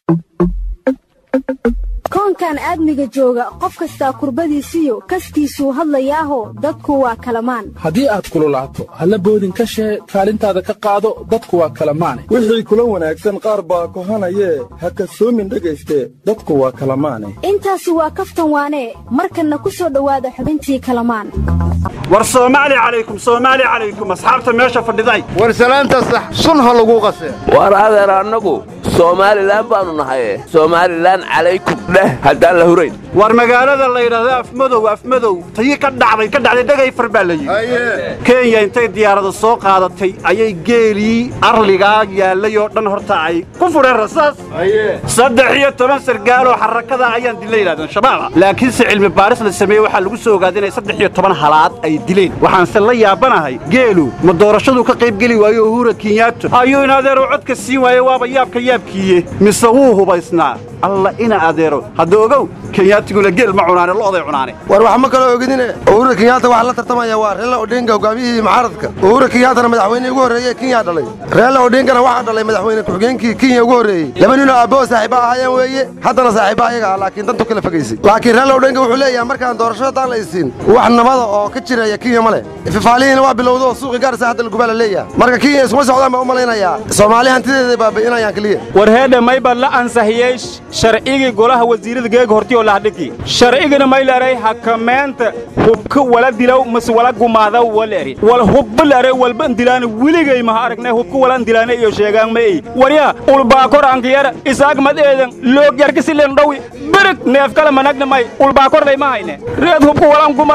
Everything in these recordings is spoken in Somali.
koonkan aadmiga jooga qof kastaa kurbadiisiyo kastiisuu hadlayaaho dadku waa kalamaan haddii aad kululaato halla boodin ka shee kaalintaada ka qaado dadku waa kalamaane wixii kula wanaagsan qaar baa kohanayee ha kasoomin dhegayste dadku waa kalamaane intaasi waa kaftan waanee markanna ku soo dhowaada xubintii kalamaan war soomaali calaykum soomaali calaykum asxaabta meesha fadhiday war salaanta sax sun ha lagu qasee war adeer annagu soomaalilan baannu nahaye somaalilan calaykum dheh haddaan la hurayn war magaalada la yidhaahdo afmadow afmadow tayi ka dhacday ka dhacday dhegayfar baa la yidhi kenya intay diyaarada soo qaadatay ayay geelii arligaa yaallay oo dhan horta ay ku fudheen rasaas saddex iyo toban sargaaloo xarakada ayaan dilla yidhahdeen shabaaba laakiinse cilmi baaris la sameeyey waxaa lagu soo ogaaday inay saddex iyo toban halaad ay dileen waxaanse la yaabanahay geelu ma doorashaduu ka qaybgeli waayo uhura kenyato ayuu in adeero codka siin waaye waaba yaabka yaabkiiye mise wuu hubaysnaa alla ina adeero hadda ogow kenyaatiguna geel ma cunaane lo'day cunaane war wax ma kala ogidine uhura kenyaata waxaa la tartamaya waa reela odhenga hogaamiyihii mucaaradka uhura kenyaatana madaxweynihii ugu horreeye kenya dhalay reela odhengana waxaa dhalay madaxweyne ku-xigeenkii kenya ugu horreeyey laba ninoo aabboo saaxiiba ahaayeen weeye haddana saaxiiba ayaga ah laakiin dantu kala fogaysay laakiin reela odhenga wuxuu leeyahay markaan doorasho haddaan la isiin wax nabada oo ka jiraya kenya ma leh fifaalihiina waa bilowda oo suuqi gaarisa hadda lagubaa la leeyahay marka kenya iskuma socdaan baa u malaynayaa soomaali hantideeda baabi'inayaan keliya war heedhe mayba la ansahiyey sharcigii golaha wasiirada geega hortiyoo lahdhigi sharcigina maylaray hakameenta hubka wala dilaw mas wala gumaadaw waleri wal hubba lare walba ndilaana weligay maha aragnay hubka wala ndilaana iyo sheegaan ma ey warya ulbaakor ankiyara isaag mad eedan loog yarkisilen dhowi berig neef kala managna may ulbaakor lay ma hayne reed hubka walan guma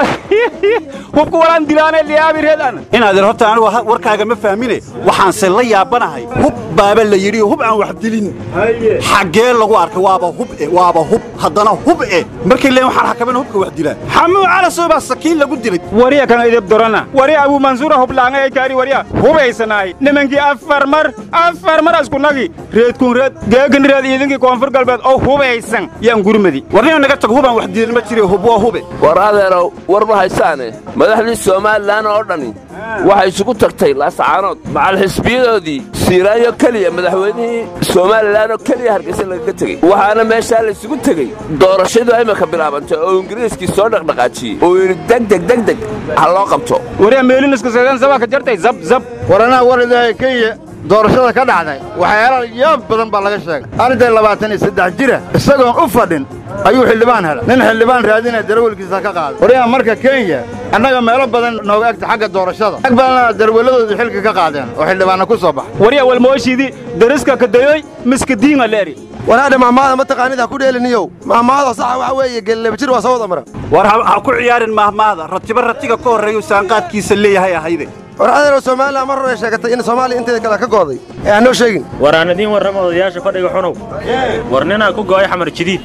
hubka walan dilaana liyaabi reed ana in adeer horta anigu warkaaga ma fahmine waxaanse la yaabanahay hub baaba la yidhi hub aan wax dilin xaggee lagu arkay waaba hub e waaba hub haddana hub e markay leen waxaan xakamayna hubka wax dilaan xamuu calasow baa sakiin lagu dilay wariya kana idib dorana wariya abuu mansuura hublaanga ay kaari wariya hubaysanaay nimankii afar mar afar mar askunagi reedkun reed geegan reed iidinkii koonfur galbeed oo hubaysan yaan gurmadi warnina naga tago hubaan wax dilin ma jire hub waa hube war adeerow war ma haysaane madaxdii somalilan oo dhani waxay isugu tagtay laascaanood macal xisbiyadoodii siiraayo keliya madaxweynihii somalilan oo keliya hargaysa lagaga tegey waxaana meeshaa laysugu tegey doorashadu imika bilaabantay oo ingiriiskii soo dhaqdhaqaajiyey uu yidhi degdeg degdeg ha loo qabto wariya meelinaska seedan sabaa ka jartay zab zab war anaa war ilaahay kenya doorashada ka dhacday waxyaala yaab badan baa laga sheegay arday labaatan iyo saddex jira isagoon u fadhin ayuu xildhibaan helay nin xildhibaan raadinaya darawelkiisa ka qaaday waryaa marka kenya annaga meelo badan nooga egta xagga doorashada rag badanna darweelladoodu xilka ka qaadeen oo xildhibaanna ku soo baxay wariya walmooshiidii dariska kadayoy miskadiinga leeri wanaadha mahmaada ma taqaanid ha ku dheeliniyow mahmaada saxa waxa weeye geellaba jir waa soo wada mara war ha ku ciyaarin mahmaada ratiba ratiga ka horreeyuu saanqaadkiisa leeyahay ahayde war adeerow somalilan mar hore sheegatay in soomaaliya inteeda kale ka gooday ee aan noo sheegin war aan idiin warrama odayaasha fadhiga xunow war ninaa ku go'ay xamar jadiid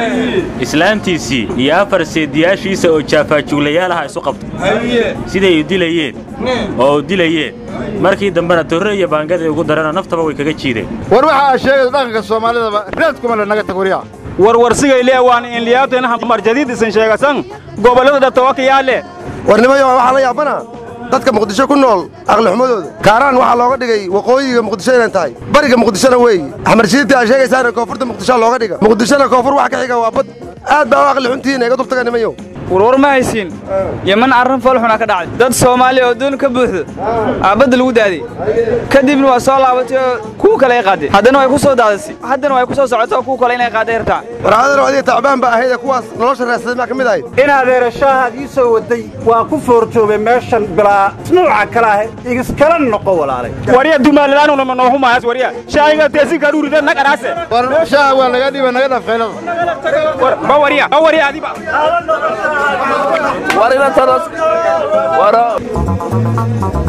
islaantiisii iyo afar seediyaashiisa oo jaafaajuuglayaalaha isu qabtay siday u dilayeen oo u dilayeen markii dambena torre iyo baangaday ugu darana naftaba way kaga jiideen war waxa aa sheegayso dhaqanka soomaalidaba reedkuma le naga tag waryaa warwarsigay lee waan inliyaateena xamar jadiid isan sheegasan gobollada dhatawakayaale warnimayo waxaa la yaabana dadka muqdisho ku nool aqlixumadooda kaaraan waxaa looga dhigay waqooyiga muqdisho inay tahay bariga muqdishona weeye xamarjiidta aa sheegaysaana koonfurta muqdishoa looga dhiga muqdishona koonfur wax ka xiga waa bad aad baa u aqli xuntihiin iga dubtaga nimayow warwar ma haysiin yeman arrin foolxuna ka dhacday dad soomaaliya oo doon ka buuxdo aabadda lagu daaday kadibna waa soo laabatay oo kuwa kale ay qaadeen haddana way ku soo daadisay haddana way ku soo socotay oo kuwa kale inay qaadday rabtaa war adeero adiga tacbaan ba ahayd ee kuwaas nolosha raadsaday maa ka mid ahayd in adeerashahaad ii soo waday waa ku foorjoobay meeshan bilaa nuuca kale ah igiskala noqo walaalay wariya dumaalalaanuna ma noohu maayas wariya shaahiga teesinka dhuurida nag araase war shaaha waa laga dhiba naga dhafeelada ba wariya ba wariya adiba war inantadas waro